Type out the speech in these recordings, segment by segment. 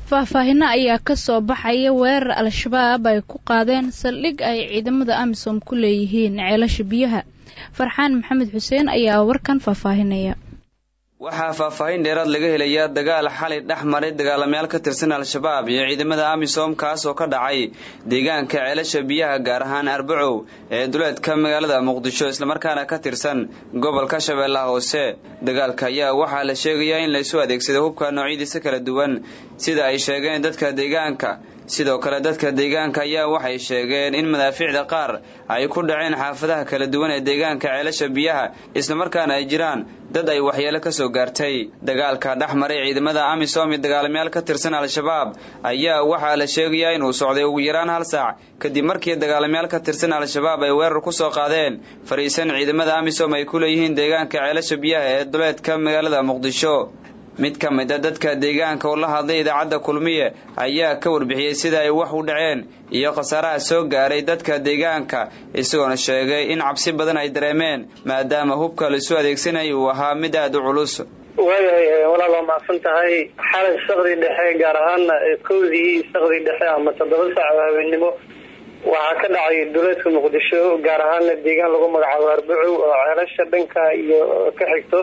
faahfaahino ayaa ka soo baxaya weerar al-shabaab ay ku qaadeen saldhig ay ciidamada amisom ku leeyihiin ceelasha biyaha farxaan maxamed xuseen ayaa warkan faahfaahinaya waxaa faahfaahin dheeraad laga helayaa dagaal xalay dhex maray dagaalamayaal ka tirsan al-shabaab iyo ciidamada amisom kaas oo ka dhacay deegaanka ceelasha biyaha gaar ahaan arbacow ee duleedka magaalada muqdisho islamarkaana ka tirsan gobolka shabeellaha hoose dagaalka ayaa waxaa la sheegayaa in laysu adeegsaday hubka noocyadiisa kala duwan sida ay sheegeen dadka deegaanka sidoo kale dadka deegaanka ayaa waxay sheegeen in madaafiicda qaar ay ku dhaceen xaafadaha kala duwan ee deegaanka ceelasha biyaha islamarkaana ay jiraan dad ay waxyeelo ka soo gaartay dagaalka dhex maray ciidamada amisom iyo dagaalamayaal ka tirsan al-shabaab ayaa waxaa la sheegayaa inuu socday ugu yaraan hal saac kadib markii dagaalamayaal ka tirsan al-shabaab ay weerar ku soo qaadeen fariisan ciidamada amisom ay ku leeyihiin deegaanka ceelasha biyaha ee duleedka magaalada muqdisho mid ka mid a dadka deegaanka oo la hadlay idaacadda kulmiye ayaa ka warbixiyey sida ay wax u dhaceen iyo khasaaraha soo gaaray dadka deegaanka isagoona sheegay in cabsi badan ay dareemeen maadaama hubka laisu adeegsanaya uu ahaa mid aada u culus waayahay walaal waa macsan tahay xalay sakdi dhexe gaar ahaana kowdii sakdi dhexe ama toddoba saac oo habeennimo waxaa ka dhacay duleedka muqdisho gaar ahaana deegaan lagu magacaabo arbacow oo ceelasha dhanka iyo ka xigto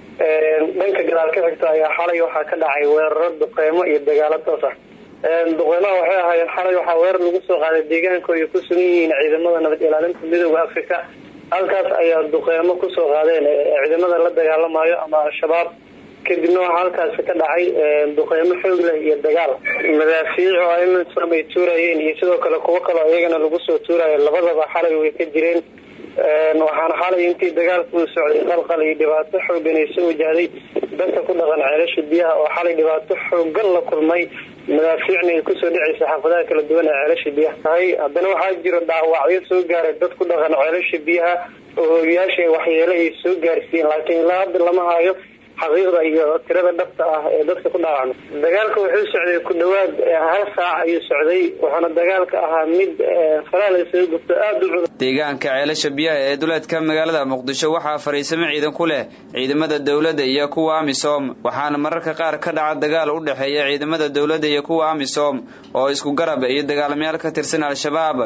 dhanka gadaal ka xigto ayaa xalay waxaa ka dhacay weeraro duqeymo iyo dagaalo toos ah duqeymaha waxay ahaayeen xalay waxaa weerar lagu soo qaaday deegaanka ay ku sugan yihiin ciidamada nabad ilaalinta midooda africa halkaas ayaa duqeymo kusoo qaadeen ciidamada la dagaalamayo ama al-shabaab kadibna waxaa halkaasi ka dhacay duqeymo xoog leh iyo dagaal madaafiic oo amisom ay tuurayeen iyo sidoo kale kuwo kaleo iyagana lagu soo tuurayo labadaba xalay way ka jireen waxaana xalay intii dagaalku uu socday qalqal iyo dhibaato xoogan ay soo wajahday dadka ku dhaqan ceelasha biyaha oo xalay dhibaato xoogan la kulmay madaafiicna ay kusoo dhacaysa xaafadaha kala duwan ee ceelasha biyaha tahay haddana waxaa jiro dhaawacyo soo gaaray dad ku dhaqan ceelasha biyaha oo hooyayaasha waxyeelo ay soo gaarsiiyeen laakiin ilaa hadda lama hayo xaqiiqda iyo tirada dhabta ah ee dadka ku dhaawacma dagaalka wuxuu socday ku dhawaad hal saac ayuu socday wuxuuna dagaalka ahaa mid faraha laysaga gubto aada u culus deegaanka ceelasha biyaha ee duleedka magaalada muqdisho waxaa fariisamo ciidan ku leh ciidamada dowladda iyo kuwa amisom waxaana mararka qaar ka dhaca dagaal u dhexeeya ciidamada dowladda iyo kuwa amisom oo isku garab iyo dagaalamayaal ka tirsan al-shabaab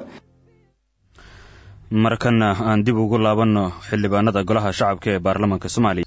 markana aan dib ugu laabanno xildhibaanada golaha shacabka ee baarlamaanka soomaaliya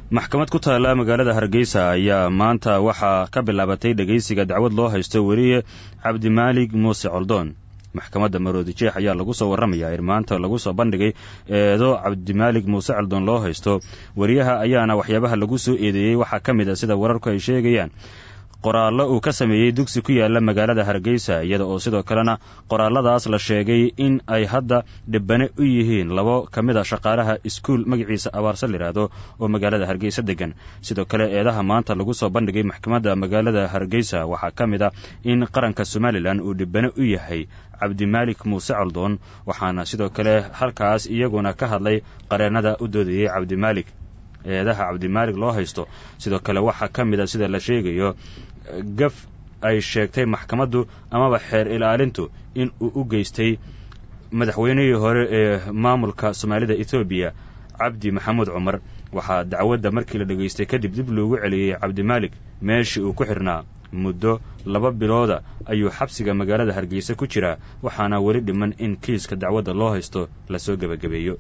maxkamad ku taalla magaalada hargeysa ayaa maanta waxaa ka bilaabatay dhegaysiga dacwad loo haysto weriye cabdimaalig muuse coldoon maxkamadda maroodi jeex ayaa lagu soo warramayaa in maanta lagu soo bandhigay eedo cabdimaalig muuse coldoon loo haysto weriyaha ayaana waxyaabaha lagu soo eedeeyey waxaa ka mid a sida wararku ay sheegayaan qoraallo uu ka sameeyey dugsi ku yaala magaalada hargeysa iyada oo sidoo kalena qoraalladaas la sheegay in ay hadda dhibane u yihiin labo ka mid a shaqaalaha iskuul magaciisa abaarsa layidhaahdo oo magaalada hargeysa degan sidoo kale eedaha maanta lagu soo bandhigay maxkamadda magaalada hargeysa waxaa ka mid a in qaranka somalilan uu dhibane u yahay cabdimaalik muuse coldoon waxaana sidoo kale halkaas iyaguna ka hadlay qareennada u doodayey cabdimaalik eedaha cabdimaalig loo haysto sidoo kale waxaa ka mid a sida la sheegayo gaf ay sheegtay maxkamaddu amaba xeer ilaalintu in uu u geystay madaxweynihii hore ee maamulka soomaalida etoobiya cabdi maxamuud cumar waxaa dacwadda markii la dhegaystay kadib dib loogu celiyey cabdimaalik meeshii uu ku xidhnaa muddo laba bilooda ayuu xabsiga magaalada hargeysa ku jiraa waxaana weli dhiman in kiiska dacwadda loo haysto lasoo gebagabeeyo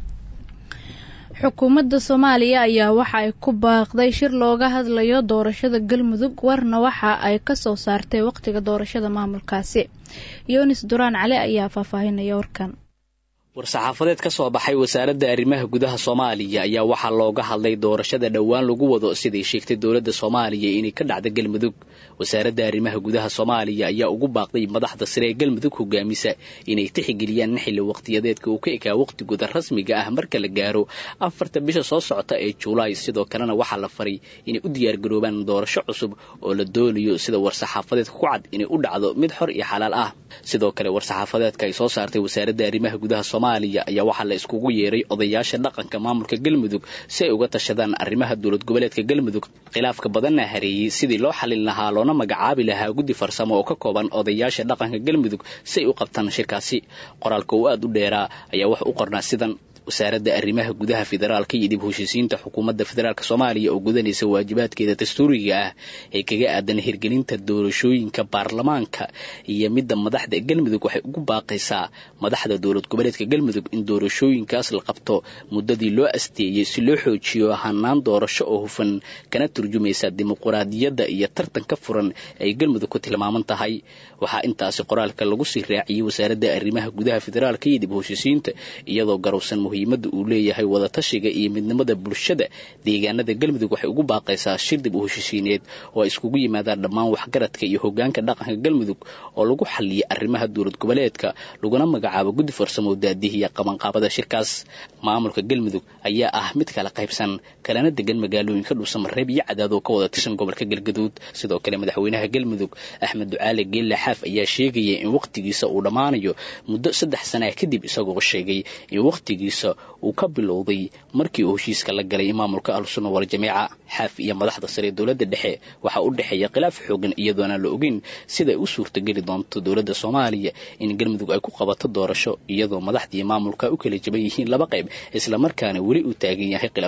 xukuumadda soomaaliya ayaa waxa ay ku baaqday shir looga hadlayo doorashada galmudug warna waxa ay ka soo saartay wakhtiga doorashada maamulkaasi yunis duraan cali ayaa faahfaahinaya warkan war-saxaafadeed ka soo baxay wasaaradda arrimaha gudaha soomaaliya ayaa waxaa looga hadlay doorashada dhowaan lagu wado siday sheegtay dowladda soomaaliya inay ka dhacda galmudug wasaaradda arrimaha gudaha soomaaliya ayaa ugu baaqday madaxda sare ee galmudug hogaamisa inay tixgeliyaan xilli waqtiyadeedka uu ka ekaa waqtigooda rasmiga ah marka la gaaro afarta bisha soo socota ee julaay sidoo kalena waxaa la faray inay u diyaargaroobaan doorasho cusub oo la doonayo sida war-saxaafadeedka ku cad inay u dhacdo mid xor iyo xalaal ah sidoo kale war-saxaafadeedka ay soo saartay wasaaradda arrimaha gudaha soomaaliya ayaa waxaa la iskugu yeeray odayaasha dhaqanka maamulka galmudug si ay uga tashadaan arrimaha dowlad goboleedka galmudug khilaafka badanna hareeyey sidii loo xalin lahaa loona magacaabi lahaa guddi farsamo oo ka kooban odayaasha dhaqanka galmudug si ay u qabtaan shirkaasi qoraalka uu aad u dheeraa ayaa wax u qornaa sidan wasaaradda arrimaha gudaha federaalka iyo dib heshiisiinta xukuumadda federaalk soomaaliya oo gudanaysa waajibaadkeeda dastuuriga ah ee kaga aadan hirgelinta doorashooyinka baarlamaanka iyo midda madaxda galmudug waxay ugu baaqaysaa madaxda dowlad goboleedka galmudug in doorashooyinkaas la qabto muddadii loo asteeyey si loo xoojiyo hanaan doorasho oo hufan kana turjumaysa dimuquraadiyadda iyo tartanka furan ay galmudug ku tilmaaman tahay waxaa intaasi qoraalka lagu sii raaciyey wasaaradda arrimaha gudaha federaalka iyo dib heshiisiinta iyadoo garowsan muhiimadda uu leeyahay wadatashiga iyo midnimada bulshada deegaanada galmudug waxay ugu baaqaysaa shir dib u heshiisiineed oo ay iskugu yimaadaan dhammaan waxgaradka iyo hogaanka dhaqanka galmudug oo lagu xaliyay arrimaha dowlad goboleedka laguna magacaabo guddi farsamo daadihiya qabanqaabada shirkaas maamulka galmudug ayaa ah mid kala qaybsan kalena degan magaalooyinka dhuusamareeb iyo cadaad oo ka wada tirsan gobolka galgaduud sidoo kale madaxweynaha galmudug axmed ducaale geelle xaaf ayaa sheegaya in wakhtigiisa uu dhammaanayo muddo saddex sanaa kadib isagoo sheegay in wakhtigiisa uu ka bilowday markii uu heshiiska la galay maamulka ahlusunna waljamiica xaaf iyo madaxda sare ee dowladda dhexe waxaa u dhexeeya khilaaf xoogan iyadoona la ogeyn siday u suurtageli doonto dowladda soomaaliya in galmudug ay ku qabato doorasho iyadoo madaxdii maamulka u kala jaban yihiin laba qayb islamarkaana weli uu taagan yahay